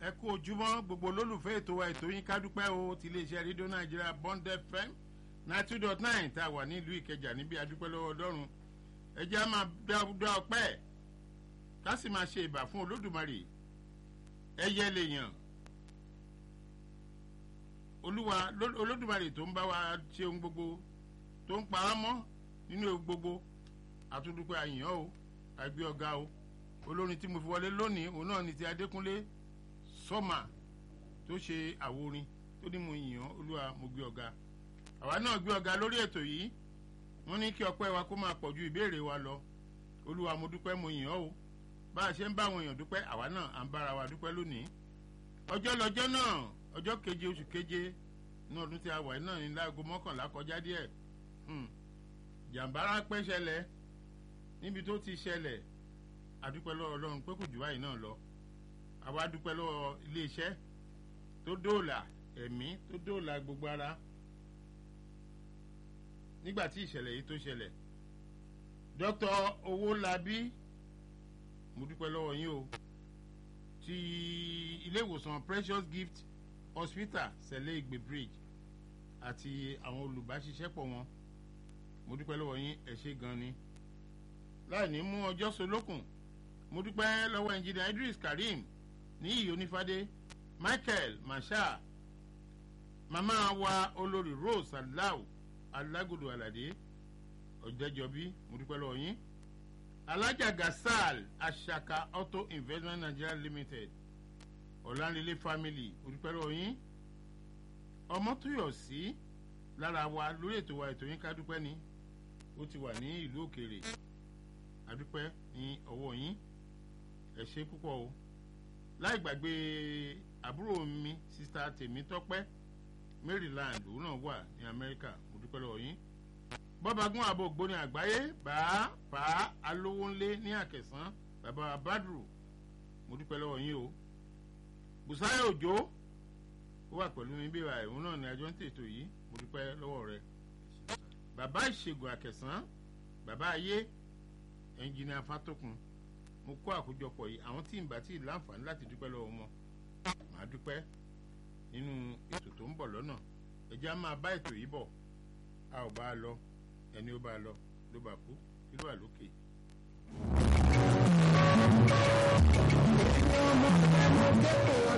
ẹ kú ojúmọ́ gbogbo olólùfẹ́ ètò wa ètò yín kádúpẹ́ o ti iléeṣẹ́ rédíò nàìjíríà bond fm nine two dot nine tá a wà nílùú ìkẹjà níbi adúpẹ́ lọ́wọ́ ọlọ́run ẹ jẹ́ á máa dá ọpẹ́ ká sì máa ṣe ìbà fún olódùmarè ẹyẹ lèèyàn olúwa olódùmarè tó ń bá wa ṣe ohun gbogbo tó ń pa á mọ́ nínú ohun gbogbo àtúndúpẹ́ àyàn o àgbẹ̀ ọ̀gá o olórin tí mo fi wọlé lónìí òun náà ni ti adékúnlé sọ́mà tó ṣe àworin tó ní mo yàn olúwa mo gbé ọ̀gá àwa náà gbé ọ̀gá lórí ètò yìí wọ́n ní kí ọpẹ́ wa kó máa pọ̀ ju ìbéèrè wa lọ olúwa mo dúpẹ́ mo yàn o bá a ṣe ń bá àwọn èèyàn dúpẹ́ àwa náà à ń bára wa dúpẹ́ lónìí ọjọ́ lọ́jọ́ náà ọjọ́ keje oṣù keje ní ọdún tí a wà náà ní láago mọ́kànlá kọjá díẹ̀ jàǹbá ráńpẹ́ ṣẹlẹ̀ níbi tó ti ṣẹlẹ̀ àdúpẹ́ lọ́wọ́ ọlọ́run pé kò jù báyìí náà lọ àwa dúpẹ́ lọ́wọ́ iléeṣẹ́ tó dóòlà ẹ̀mí tó dóòlà gbogbo ara nígbà tí ìṣẹ̀lẹ̀ yìí tó ṣẹlẹ̀ dr owólabí mo dúpẹ́ lọ́wọ́ yín o ti ilé ìwòsàn precious gift hospital sẹ̀lẹ̀ ìgbè bridge àti àwọn olùbáṣiṣẹ́pọ̀ wọn mo dúpẹ́ lọ́wọ́ yín ẹ̀ ṣe gan ni láì ní mú ọjọ́ solókùn mo dúpẹ́ lọ́wọ́ ẹnjìnìà idris karim ní ìyó onífádé michael masha màmá wa olórí rose aláwò alágòdò aládé ọ̀dẹ́jọbí mo dúpẹ́ lọ́wọ́ yín alájà gasal asaka auto investment nigeria limited ọ̀lànlélé family mo dúpẹ́ lọ́wọ́ yín ọmọtúyọ̀sí lára wa lórí ètò wa ètò yín ká dúpẹ́ ni ó ti wà ní ìlú òkèèrè adúpẹ́ ní ọwọ́ yín ẹ ṣe púpọ̀ o láì gbàgbé àbúrò mi sista tèmi tọ́pẹ́ maryland òun náà wà ní amẹ́ríkà mo dúpẹ́ lọ́wọ́ yín bọ́bagún àbò ògbóni àgbáyé bàá bàá alówó ńlé ní àkẹsán bàbá badru mo dúpẹ́ lọ́wọ́ yín o bùsáyà òjò ó wà pẹ̀lú mi bí ìwà òun náà ní ajọ́ ń tètò yìí mo dúpẹ́ lọ́wọ́ rẹ bàbá ìṣègùn àkẹsán bàbá ayé ẹnjìnìà fatokun mo kó àkójọpọ̀ yìí àwọn tí ń bá tí láǹfààní láti dúpẹ́ lọ́wọ́ wọn màá dúpẹ́ nínú ètò tó ń bọ̀ lọ́nà ẹ̀jẹ̀ á máa bá ètò yìí bọ̀ a ò bá a lọ ẹni ó bá a lọ ló bá kú kí ló wà lókè. ọmọ ọmọ gbẹ́kẹ̀